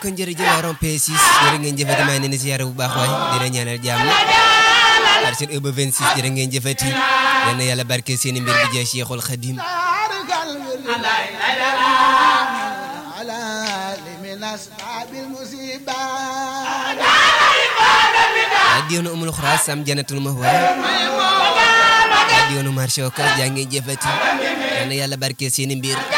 kon jërëjëf waa rond P6 jërë ngeen jëfati maa ngi leen di ziyaare bu baax waay dina ñaanal jàmm ar seen ëba 26 jërë ngeen jëfati yal na yàlla barke seen mbir bi jeex Cheikhul Khadim adiyoonu umul xuraas sam janatul mahwa adiyoonu marché okas jaa ngeen jëfati yal na yàlla barke seen mbir